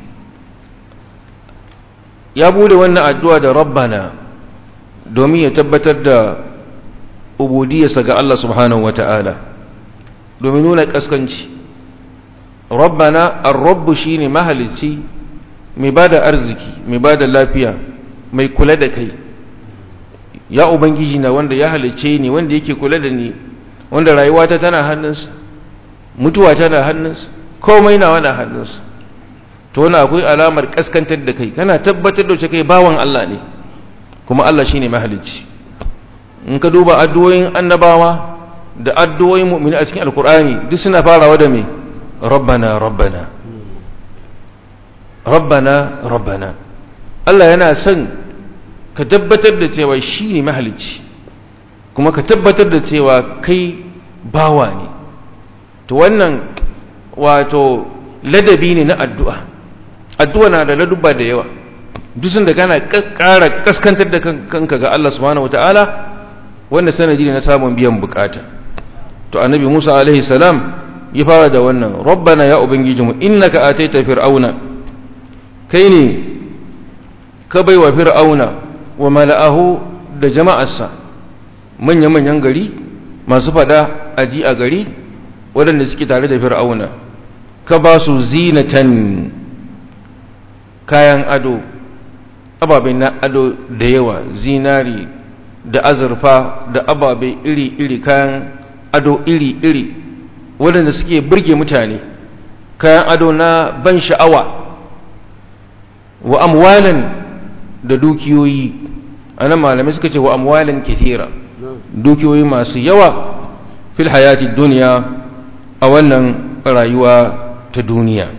ya bude wannan addu'a da rabbana domin ya tabbatar da ubudiyarsa ga Allah subhanahu wata'ala domin nuna kaskanci rabbana ar-rabbu shine mahalicci mai bada arziki mai bada lafiya mai kula da kai ya ubangiji na wanda ya halice ni wanda yake kula da ni wanda rayuwata tana hannunsa mutuwa tana hannunsa komai na wani hannunsa to wani akwai alamar kaskantar da kai kana tabbatar da kai bawan Allah ne kuma Allah shine mahalicci in ka duba addu'o'in annabawa da addu'o'in mu'mini a cikin alkur'ani duk suna farawa da me rabbana rabbana rabbana rabbana Allah yana son ka tabbatar da cewa shi ne mahalicci kuma ka tabbatar da cewa kai bawa ne to wannan wato ladabi ne na addu'a addu'a na da ladubba da yawa duk da kana ƙara kaskantar da kanka ga Allah subhanahu wata'ala wanda sanadi ne na samun biyan bukata to annabi Musa alaihi salam ya fara da wannan rabbana ya ubangijinmu innaka ataita fir'auna kai ne ka baiwa fir'auna wa mala'ahu da jama'arsa manya-manyan gari masu fada aji a gari waɗanda suke tare da fir'auna ka ba su zinatan kayan ado ababe na ado da yawa zinari da azurfa da ababe iri-iri kayan ado iri-iri waɗanda suke burge mutane kayan ado na ban sha'awa wa amwalan da dukiyoyi a nan malamai suka ce wa amwalan kithira dukiyoyi masu yawa fil hayati duniya a wannan rayuwa ta duniya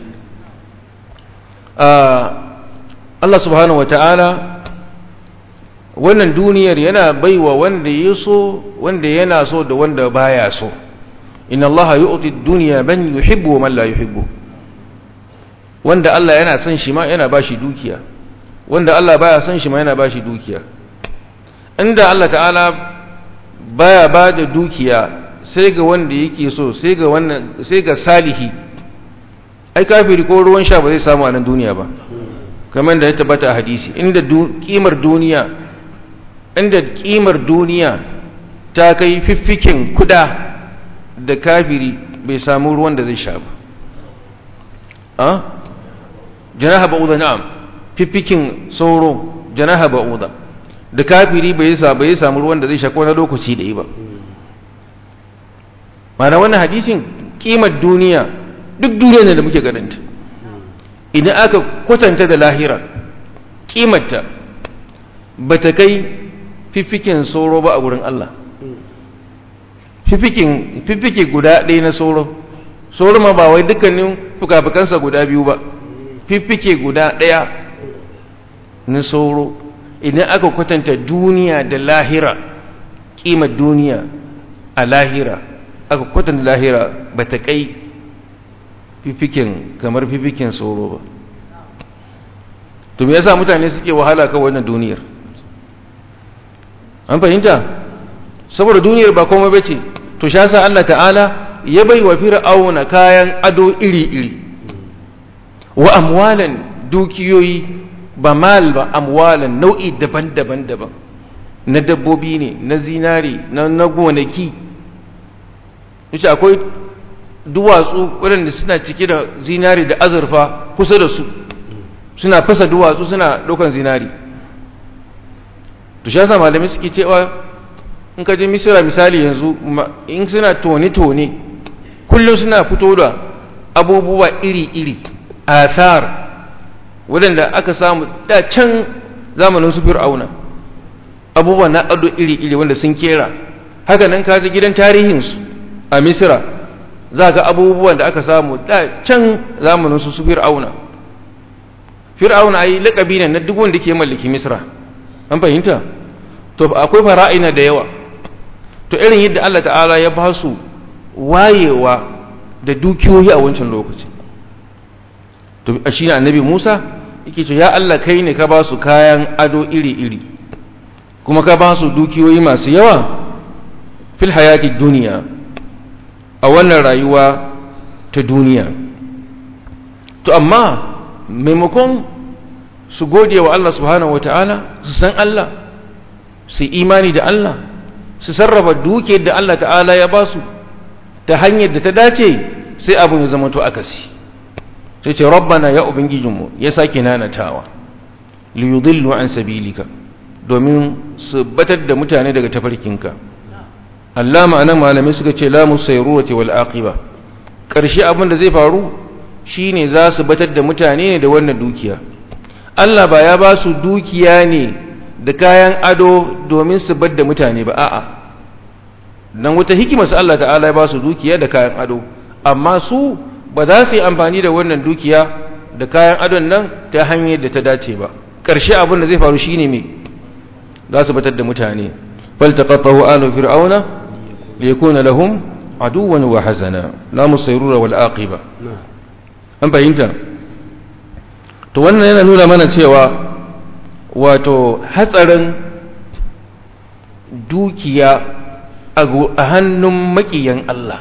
Allah subhanahu wata'ala wannan duniyar yana baiwa wanda ya so wanda yana so da wanda baya so inna Allah yu'ti ad-dunya man yuhibbu wa man la yuhibbu wanda Allah yana son shi ma yana bashi dukiya wanda Allah baya son shi ma yana bashi dukiya inda Allah ta'ala baya ba da dukiya sai ga wanda yake so sai ga wannan sai ga salihi ai kafiri ko ruwan sha ba zai samu a nan duniya ba kamar da ya tabbata a hadisi inda kimar duniya inda kimar duniya ta kai fiffikin kuda da kafiri bai samu ruwan da zai sha ba a janaha ba'uda na'am fiffikin sauro janaha ba'uda da kafiri bai sa bai samu ruwan da zai sha ko na lokaci da yi ba mana wannan hadisin kimar duniya duk duniya ne da muke ganinta idan aka kwatanta da lahira kimarta ba ta kai fiffikin sauro ba a wurin Allah fiffike guda ɗaya na sauro sauro ma ba wai dukkanin fuka-fukansa guda biyu ba fiffike guda ɗaya na sauro idan aka kwatanta duniya da lahira kimar duniya a lahira aka kwatanta lahira ba ta kai fifikin kamar fifikin sauro ba to me yasa mutane suke wahala kan wannan duniyar an fahimta saboda duniyar ba komai bace to sha sa Allah ta'ala ya bai wa fir'auna kayan ado iri-iri wa amwalan dukiyoyi ba mal ba amwalan nau'i daban-daban daban na dabbobi ne na zinari na na gonaki yace akwai duwatsu waɗanda suna cike da zinari da azurfa kusa da su suna fasa duwatsu suna ɗaukan zinari to shi yasa malamai suke cewa in ka je misira misali yanzu in suna tone-tone kullum suna fito da abubuwa iri-iri athar waɗanda aka samu da can zamanin su fir'auna abubuwa na ado iri-iri wanda sun kera haka nan ka je gidan tarihinsu a misira za ga abubuwan da aka samu da can zamanin su su fir'auna fir'auna ai laƙabi ne na duk wanda ke mallaki misra an fahimta to akwai fara'ina da yawa to irin yadda Allah ta'ala ya ba su wayewa da dukiyoyi a wancan lokaci to shi ne annabi Musa yake ce ya Allah kai ne ka ba su kayan ado iri-iri kuma ka ba su dukiyoyi masu yawa fil hayati duniya a wannan rayuwa ta duniya to amma maimakon su gode wa Allah subhanahu wata'ala su san Allah su imani da Allah su sarrafa duke da Allah ta'ala ya ba su ta hanyar da ta dace sai abin ya zama to akasi sai ce rabbana ya ubangijinmu ya sake nanatawa liyudillu an sabilika domin su batar da mutane daga tafarkinka Allah ma'anan malamai suka ce la musayrurati wal aqiba karshe abin da zai faru shine za su batar da mutane ne da wannan dukiya Allah ba ya ba su dukiya ne da kayan ado domin su bar da mutane ba a'a dan wata hikima su Allah ta'ala ya ba su dukiya da kayan ado amma su ba za su yi amfani da wannan dukiya da kayan adon nan ta hanyar da ta dace ba ƙarshe abin da zai faru shine me za su batar da mutane faltaqatahu alu fir'auna liyakuna lahum aduwan wa hazana la musayrura wal aqiba an fahimta to wannan yana nuna mana cewa wato hatsarin dukiya a hannun makiyan Allah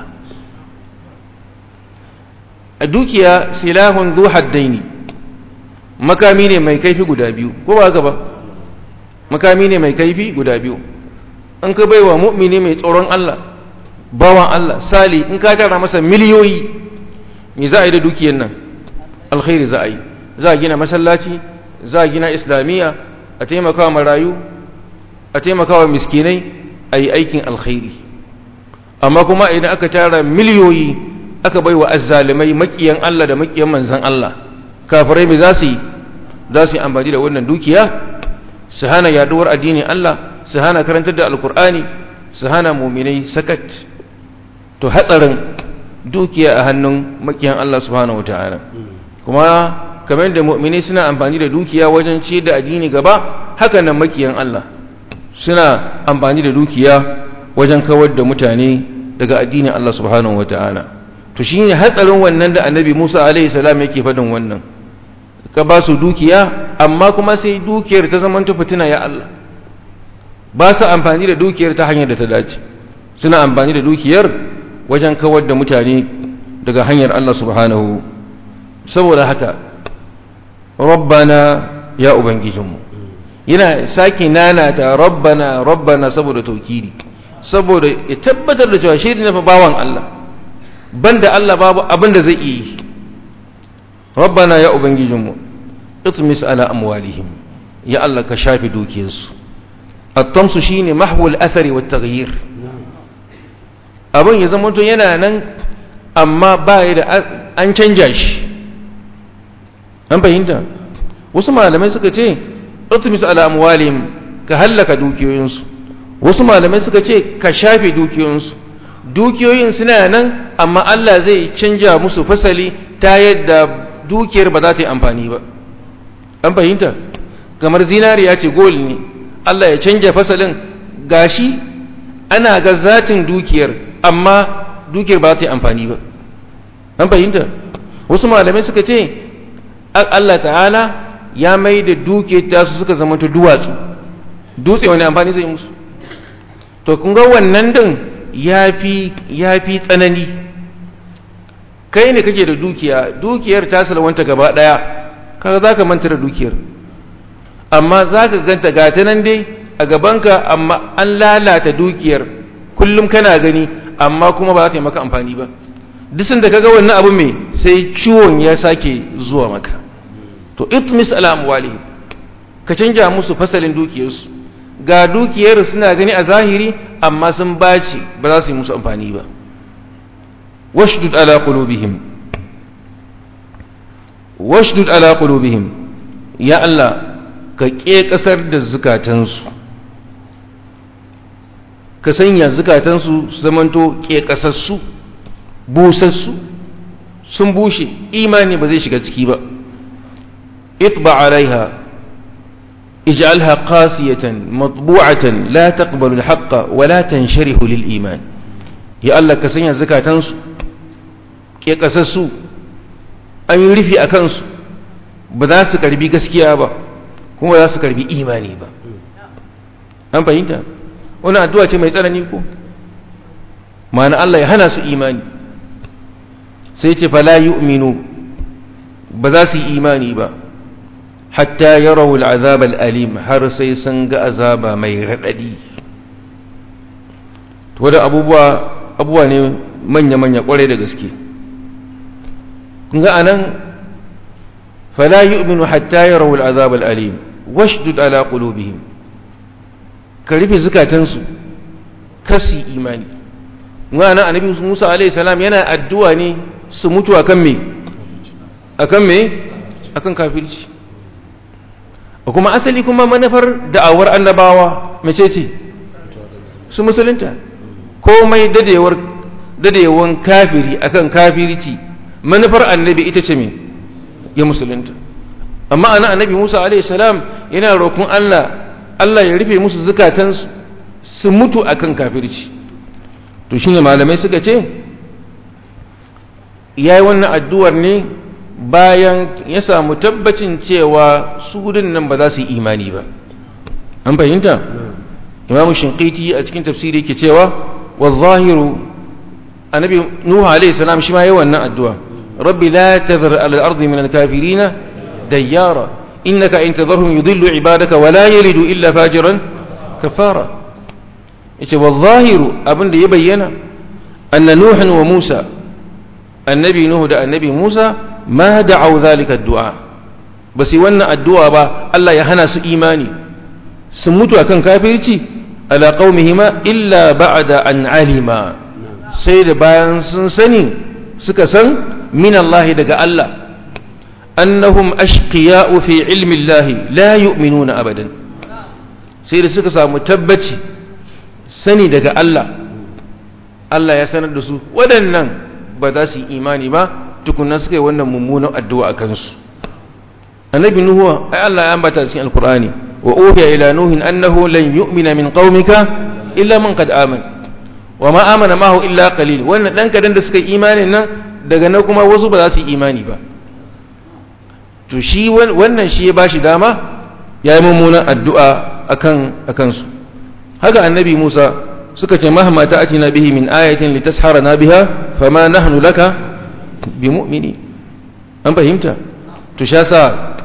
a dukiya silahun zu haddaini makami ne mai kaifi guda biyu ko ba haka ba makami ne mai kaifi guda biyu an ka baiwa mu'mini mai tsoron Allah bawan Allah sali in ka tara masa miliyoyi me za a yi da dukiyar nan alkhairi za a yi za a gina masallaci za a gina islamiyya a taimakawa marayu a taimakawa miskinai a yi aikin alkhairi amma kuma idan aka tara miliyoyi aka bai wa azzalimai makiyan Allah da makiyan manzan Allah kafirai mai za su yi za su yi amfani da wannan dukiya su hana yaduwar addinin Allah su hana karantar da alkur'ani su hana muminai sakat to hatsarin dukiya a hannun makiyan Allah subhanahu wataala kuma kamar da mu'mini suna amfani da dukiya wajen ci da addini gaba haka nan makiyan Allah suna amfani da dukiya wajen kawar da mutane daga addinin Allah subhanahu wataala to shine hatsarin wannan da annabi Musa alaihi salam yake faɗin wannan ka ba su dukiya amma kuma sai dukiyar ta zama ta fitina ya Allah ba su amfani da dukiyar ta hanyar da ta dace suna amfani da dukiyar wajen kawar da mutane daga hanyar Allah subhanahu saboda haka rabbana ya ubangijinmu yana sake nanata rabbana rabbana saboda taukidi saboda ya tabbatar da cewa shi ne fa bawan Allah banda Allah babu abin da zai yi rabbana ya ubangijinmu itmis ala amwalihim ya Allah ka shafi dukiyarsu at-tamsu shine mahwul athari wat taghyir abin ya zama to yana nan amma ba da an canja shi an fahimta wasu malamai suka ce utmis ala amwalihim ka hallaka dukiyoyinsu wasu malamai suka ce ka shafe dukiyoyinsu dukiyoyin suna nan amma Allah zai canja musu fasali ta yadda dukiyar ba za ta yi amfani ba an fahimta kamar zinariya ce gol ne Allah ya canja fasalin gashi ana ga zatin dukiyar amma dukiyar ba za ta yi amfani ba an fahimta wasu malamai suka ce Allah ta'ala ya mai da dukiyar tasu suka zama ta duwatsu dutse wani amfani zai musu to kun ga wannan din ya fi tsanani kai ne kake da dukiya dukiyar ta salwanta gaba daya kaga za ka manta da dukiyar amma za ka ganta gata nan dai a gabanka amma an lalata dukiyar kullum kana gani amma kuma ba za ta yi maka amfani ba disin da kaga wannan abu mai sai ciwon ya sake zuwa maka to itmis ala amwalihim ka canja musu fasalin dukiyarsu ga dukiyar suna gani a zahiri amma sun baci ba za su yi musu amfani ba washdud ala qulubihim washdud ala qulubihim ya Allah ka ke kasar da zukatansu ka sanya zukatansu su zamanto ke kasassu busassu sun bushe imani ba zai shiga ciki ba itba alaiha اجعلها قاسية مطبوعة لا تقبل الحق ولا تنشره للإيمان يا الله كسنيا زكاة تنسو كي قسسو أن يرفي أكنسو بذا سكربي قسكيا با kuma za su karbi imani ba an fahimta wani addu'a ce mai tsanani ko ma'ana Allah ya hana su imani sai ce fala yu'minu ba za su yi imani ba hatta yarau al'azab al'alim har sai sun ga azaba mai raɗaɗi to da abubuwa abubuwa ne manya-manya ƙwarai da gaske kun ga anan fala yu'minu hatta yarau al'azab al'alim washdud ala qulubihim ka rufe zukatansu kasi imani ga anan annabi Musa alaihi salam yana addu'a ne su mutu akan me akan me akan kafirci kuma asali kuma manufar da'awar annabawa mace ce su musulunta komai dadewar dadewan kafiri akan kafirci manufar annabi ita ce me ya musulunta amma ana annabi Musa alaihi salam yana roƙon Allah Allah ya rufe musu zukatansu su mutu akan kafirci to shine malamai suka ce yayi wannan addu'ar ne bayan ya samu tabbacin cewa su gudun nan ba za su yi imani ba an fahimta imamu shinqiti a cikin tafsiri yake cewa wa zahiru annabi nuhu alaihi salam shi ma yayi wannan addu'a rabbi la tadhar ala al-ardi min al-kafirin dayyara innaka in tadharhum yudillu ibadaka wa la yalidu illa fajiran kafara yace wa zahiru abinda ya bayyana anna nuhan wa musa annabi nuhu da annabi musa ma da'au zalika addu'a ba su wannan addu'a ba Allah ya hana su imani sun mutu akan kafirci ala qaumihima illa ba'da an alima sai da bayan sun sani suka san min Allah daga Allah annahum ashqiya'u fi ilmi Allah la yu'minuna abadan sai da suka samu tabbaci sani daga Allah Allah ya sanar da su waɗannan ba za su yi imani ba tukunna suka yi wannan mummunan addu'a a kansu annabi nuhu ai Allah ya ambata cikin alqur'ani wa uhiya ila nuhin annahu lan yu'mina min qaumika illa man qad amana wa ma amana mahu illa qalil wannan dan kadan da suka yi imanin nan daga nan kuma wasu ba za su yi imani ba to shi wannan shi ya bashi dama ya yi mummunan addu'a akan akan su haka annabi Musa suka ce mahma ta'atina bihi min ayatin litasharana biha fama nahnu laka bimu'mini an fahimta to sha sa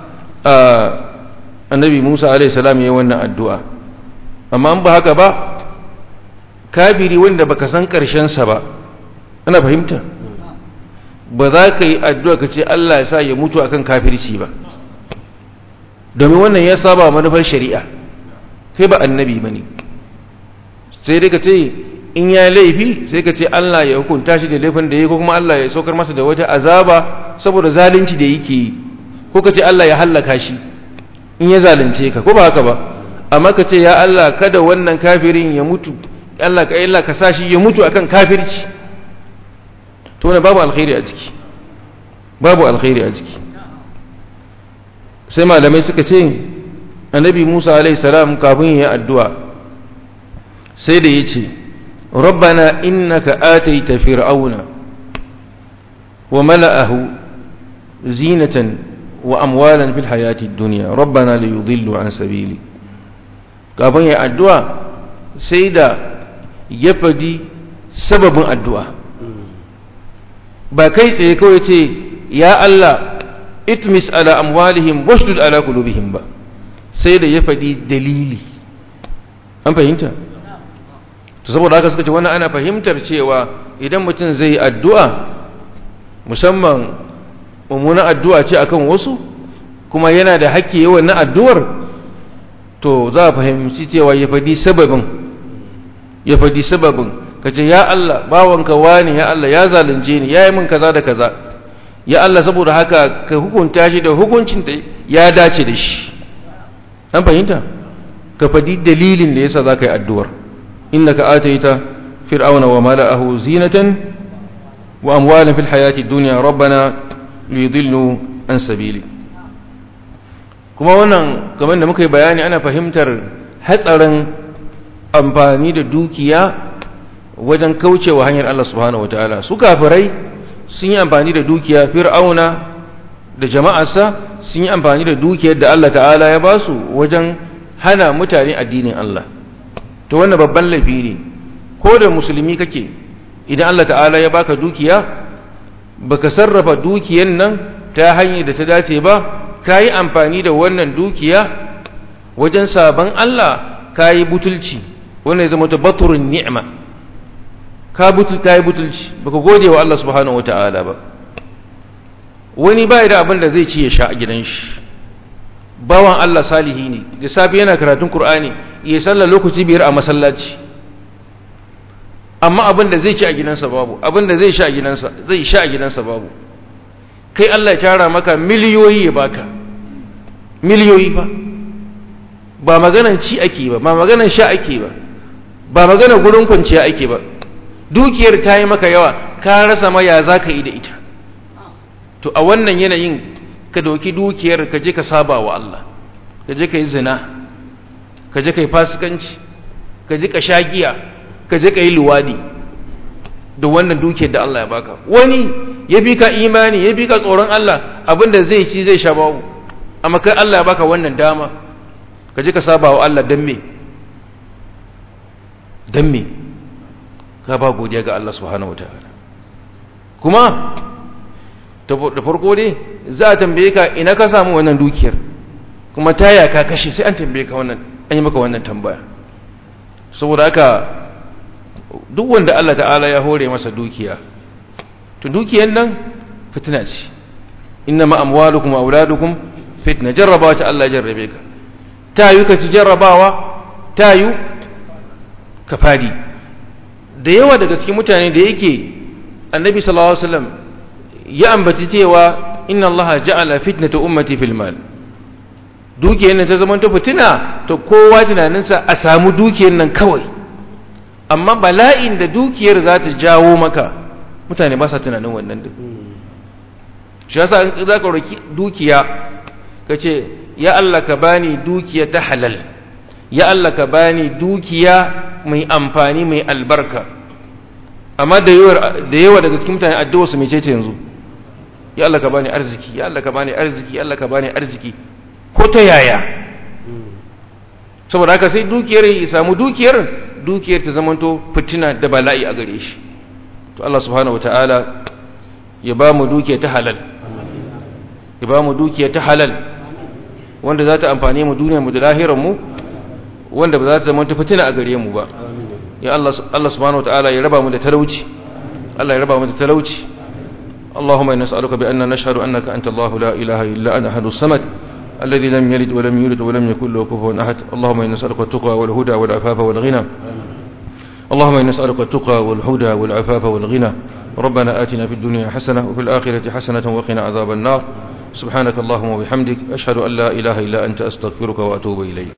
annabi Musa alaihi salam yayin wannan addu'a amma an ba haka ba kafiri wanda baka san karshen sa ba ana fahimta ba za ka yi addu'a ka ce Allah ya sa ya mutu akan kafirci ba domin wannan ya saba manufar shari'a kai ba annabi bane sai dai ka ce in ya laifi sai ka ce Allah ya hukunta shi da laifin da ya ko kuma Allah ya saukar masa da wata azaba saboda zalunci da yake yi ko ka ce Allah ya hallaka shi in ya zalunce ka ko ba haka ba amma ka ce ya Allah kada wannan kafirin ya mutu Allah ka Allah ka sa shi ya mutu akan kafirci to ne babu alkhairi a ciki babu alkhairi a ciki sai malamai suka ce annabi Musa alaihi salam kafin ya addu'a sai da yace rabbana innaka ataita fir'auna wa mala'ahu zinatan wa amwalan fil hayati dunya rabbana liyudillu an sabili kafin ya addu'a sai da ya fadi sababin addu'a ba kai tsaye kawai ce ya Allah itmis ala amwalihim washdud ala qulubihim ba sai da ya fadi dalili an fahimta to saboda haka suka ce wannan ana fahimtar cewa idan mutum zai addu'a musamman mummunan addu'a ce akan wasu kuma yana da haƙƙi yawan na addu'ar to za a fahimci cewa ya fadi sababin ya fadi sababin ka ce ya Allah bawanka wani ya Allah ya zalunce ni ya yi min kaza da kaza ya Allah saboda haka ka hukunta shi da hukuncin da ya dace da shi an fahimta ka fadi dalilin da yasa za ka yi addu'ar innaka ataita fir'auna wa mala'ahu zinatan wa amwalan fil hayati dunya rabbana liyudillu an sabili kuma wannan kamar da muka yi bayani ana fahimtar hatsarin amfani da dukiya wajen kaucewa hanyar Allah subhanahu wataala su kafirai sun yi amfani da dukiya fir'auna da jama'arsa sun yi amfani da dukiyar da Allah ta'ala ya ba su wajen hana mutane addinin Allah to wannan babban laifi ne ko da musulmi kake idan Allah ta'ala ya baka dukiya baka sarrafa dukiyar nan ta hanyar da ta dace ba ka yi amfani da wannan dukiya wajen sabon Allah ka yi butulci wannan ya zama ta baturin ni'ima ka butul ka yi butulci baka gode wa Allah subhanahu wata'ala ba wani bai da abin da zai ci ya sha a gidan shi bawan Allah salihi ne da safi yana karatun Qur'ani ya sallar lokaci biyar a masallaci amma abin da zai ci a gidansa babu abin da zai sha a gidansa zai sha a gidansa babu kai Allah ya tara maka miliyoyi ya baka miliyoyi fa ba maganan ci ake ba ba maganan sha ake ba ba maganan gurin kwanciya ake ba dukiyar ta yi maka yawa ka rasa ma ya za ka yi da ita to a wannan yanayin ka doki dukiyar ka je ka saba wa Allah ka je ka yi zina ka je ka yi fasikanci ka je ka sha giya ka je ka yi luwadi da wannan dukiyar da Allah ya baka wani ya bi ka imani ya bi ka tsoron Allah abinda zai ci zai sha babu amma kai Allah ya baka wannan dama ka je ka saba wa Allah dan me dan me ka ba godiya ga Allah subhanahu wataala kuma da farko dai za a tambaye ka ina ka samu wannan dukiyar kuma taya ka kashe sai an tambaye ka wannan an yi maka wannan tambaya saboda haka duk wanda Allah ta'ala ya hore masa dukiya to dukiyar nan fitina ce inna ma amwalukum wa auladukum fitna jarraba ta Allah jarrabe ka ta yi ka ci jarrabawa ta yi ka fadi da yawa daga cikin mutane da yake annabi sallallahu alaihi wasallam ya ambaci cewa inna allaha ja'ala fitnata ummati fil mal dukiyar nan ta zama ta fitina to kowa tunaninsa a samu dukiyar nan kawai amma bala'in da dukiyar za ta jawo maka mutane ba sa tunanin wannan duk shi yasa in za ka roki dukiya ka ce ya Allah ka bani dukiya ta halal ya Allah ka bani dukiya mai amfani mai albarka amma da yawa daga cikin mutane addu'a su mecece yanzu ya Allah ka bani arziki ya Allah ka bani arziki ya Allah ka bani arziki ko ta yaya saboda haka sai dukiyar ya samu dukiyar dukiyar ta zamanto fitina da bala'i a gare shi to Allah subhanahu wataala ya ba mu dukiya ta halal ya ba mu dukiya ta halal wanda za ta amfane mu duniyar mu da lahirar mu wanda ba za ta zamanto fitina a gare mu ba ya Allah Allah subhanahu wataala ya raba mu da talauci Allah ya raba mu da talauci اللهم إنا نسألك بأن نشهد أنك أنت الله لا إله إلا أنا أحد الصمد الذي لم يلد ولم يولد ولم يكن له كفوا أحد اللهم إنا نسألك التقى والهدى والعفاف والغنى اللهم إنا نسألك التقى والهدى والعفاف والغنى ربنا آتنا في الدنيا حسنة وفي الآخرة حسنة وقنا عذاب النار سبحانك اللهم وبحمدك أشهد أن لا إله إلا أنت أستغفرك وأتوب إليك